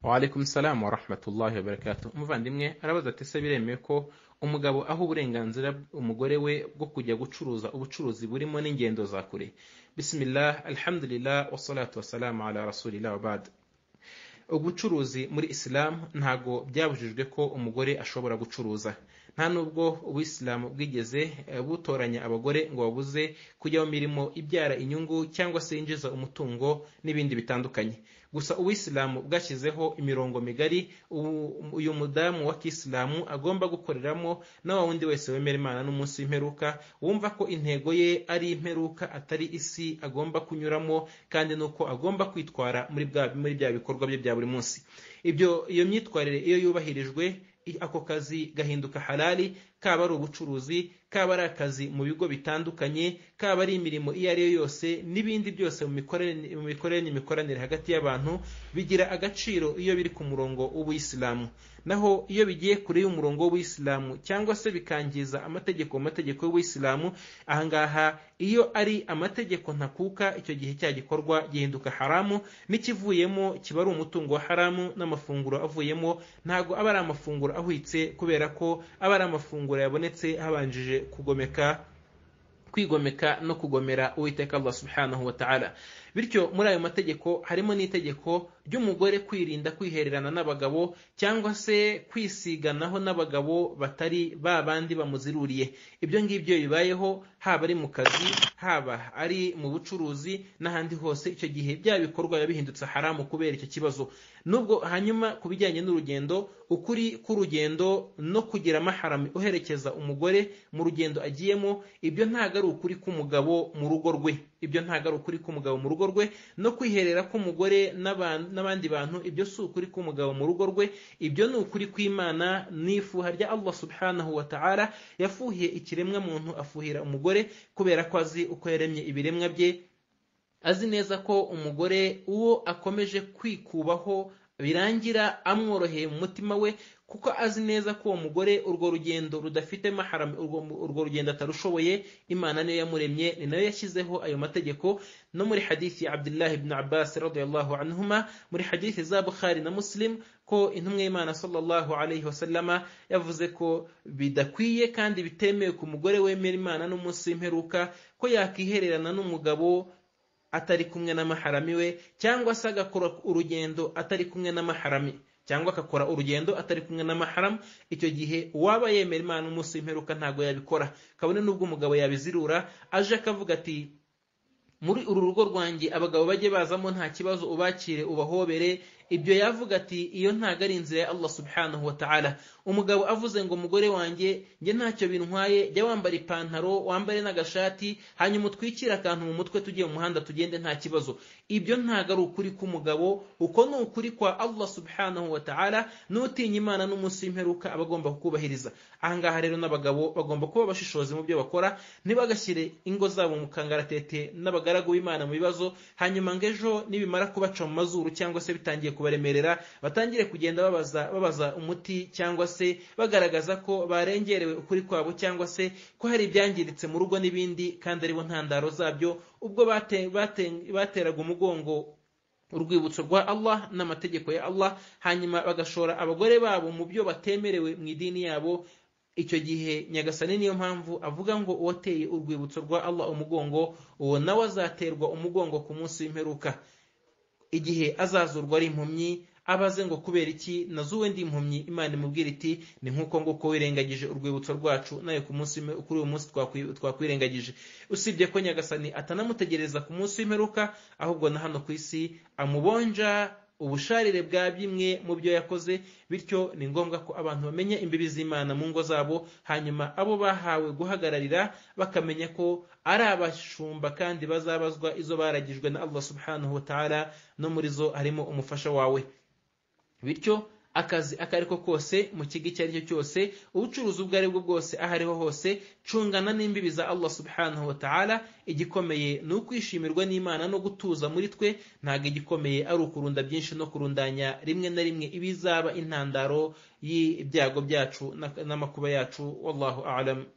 Waalaikum salamu warahmatullahi wabarakatu umuvandimwe arabaza ati ese biremewe ko umugabo aha uburenganzira umugore we bwo kujya gucuruza ubucuruzi burimo n'ingendo za kure bismillah alhamdulillah wassalatu wassalamu ala rasulillah wabad ubucuruzi muri isilamu ntago byabujijwe ko umugore ashobora gucuruza nta nubwo ubuyisilamu bwigeze eh, butoranya abagore ngo babuze kujya mu mirimo ibyara inyungu cyangwa se yinjiza umutungo n'ibindi bitandukanye gusa ubuyisilamu bwashyizeho imirongo migari ubu- uyu mudamu wa kisilamu agomba gukoreramo na wa wundi wese wemera imana n'umunsi w'imperuka wumva ko intego ye ari imperuka atari isi agomba kunyuramo kandi nuko agomba kwitwara muri bwa- muri bya bikorwa bye bya buri munsi ibyo iyo myitwarire iyo yubahirijwe i- ako kazi gahinduka halali kaba ari ubucuruzi kaba ari akazi mu bigo bitandukanye kaba ari imirimo iyo ari yo yose n'ibindi byose mu mikorere mu mikorere n'imikoranire hagati y'abantu bigira agaciro iyo biri ku murongo w'ubuyisilamu naho iyo bigiye kure y'umurongo w'ubuyisilamu cyangwa se bikangiza amategeko mu mategeko y'ubuyisilamu ahangaha iyo ari amategeko ntakuka icyo gihe cya gikorwa gihinduka haramu n'ikivuyemo kiba ari umutungo wa haramu n'amafunguro avuyemo ntago aba ari amafunguro ahwitse kubera ko aba ari amafunguro yabonetse habanjije kugomeka kwigomeka no kugomera uwiteka allah subhanahu wa ta'ala bityo muri ayo mategeko harimo n'itegeko ry'umugore kwirinda kwihererana n'abagabo cyangwa se kwisiganaho n'abagabo batari ba bandi bamuziruriye ibyo ngibyo bibayeho haba ari mu kazi haba ari mu bucuruzi n'ahandi hose icyo gihe bya bikorwa biba bihindutse haramu kubera icyo kibazo nubwo hanyuma ku bijyanye n'urugendo ukuri k'urugendo no kugira amaharami uherekeza umugore mu rugendo agiyemo ibyo ntabwo ari ukuri k'umugabo mu rugo rwe ibyo ntabwo ari ukuri k'umugabo mu rugo rwe no kwiherera k'umugore n'aban- n'abandi bantu ibyo si ukuri k'umugabo mu rugo rwe ibyo ni ukuri kw'imana n'ifuha rya allah subhanahu wa ta'ala yafuhiye ikiremwa muntu afuhira umugore kubera ko azi uko yaremye ibiremwa bye azi neza ko umugore uwo akomeje kwikubaho birangira amworoheye mu mutima we kuko azi neza ko uwo mugore urwo rugendo rudafite maharami urwo, urwo rugendo atarushoboye imana niyo yamuremye ni nayo yashyizeho ayo mategeko no muri hadithi ya abdullahi ibn abbas radiyallahu anhuma muri hadithi za bukhari na muslim ko intumwa y'imana sallallahu alayhi wasallama yavuze ko bidakwiye kandi bitemewe ku mugore wemera imana n'umunsi w'imperuka ko yakihererana n'umugabo atari kumwe n'amaharami we cyangwa se agakora urugendo atari kumwe n'amaharami cyangwa agakora urugendo atari kumwe n'amaharamu icyo gihe uwaba yemera imana umunsi w'imperuka ntabwo yabikora kabone n'ubwo umugabo yabizirura aje akavuga ati muri uru rugo rwanjye abagabo bajye bazamo nta kibazo ubakire ubahobere ibyo yavuga ati iyo ntabwo ari inzira ya allah subhanahu wa ta'ala umugabo avuze ngo umugore wanjye njye ntacyo bintwaye jya wambara ipantaro wambare n'agashati hanyuma utwikire akantu mu mutwe tujye mu muhanda tugende nta kibazo ibyo ntabwo ari ukuri k'umugabo uko ni ukuri kwa allah subhanahu wa ta'ala n'utinya imana n'umunsi w'imperuka aba agomba kukubahiriza ahangaha rero n'abagabo bagomba kuba abashishozi mu byo bakora ntibagashyire ingo zabo mu kangaratete n'abagaragu b'imana mu bibazo hanyuma ngo ejo nibimara kubaca mu mazuru cyangwa se bitangiye kubaremerera batangire kugenda babaza babaza umuti cyangwa se bagaragaza ko barengerewe ukuri kwabo cyangwa se ko hari ibyangiritse mu rugo n'ibindi kandi aribo ntandaro zabyo ubwo bate- bate- bateraga umugongo urwibutso rwa Allah n'amategeko ya Allah hanyuma bagashora abagore babo mu byo batemerewe mu idini yabo icyo gihe nyagasani niyo mpamvu avuga ngo uwateye urwibutso rwa Allah umugongo uwo nawe azaterwa umugongo ku munsi w'imperuka igihe azazurwa ari impumyi abaze ngo kubera iki nazuwe ndi impumyi imana imubwira iti ni nk'uko nguko wirengagije urwibutso rwacu nawe ku munsi w'impe- kuri uyu munsi twakwi- twakwirengagije usibye ko nyagasani atanamutegereza ku munsi w'imperuka ahubwo na hano ku isi amubonja ubusharire bwa bimwe mu byo yakoze bityo ni ngombwa ko abantu bamenya imbibi z'imana mu ngo zabo hanyuma abo bahawe guhagararira bakamenya ko ari abashumba kandi bazabazwa izo baragijwe na allah subhanahu wa ta'ala no muri zo harimo umufasha wawe bityo akazi ako ari ko kose mu kigo icyo ari cyo cyose ubucuruzi ubwo ari bwo bwose aho ariho hose cungana n'imbibi za allah subhanahu wa ta'ala igikomeye ni ukwishimirwa n'imana no gutuza muri twe ntabwo igikomeye ari ukurunda byinshi no kurundanya rimwe na rimwe ibizaba intandaro y'ibyago byacu n'amakuba yacu wallahu alam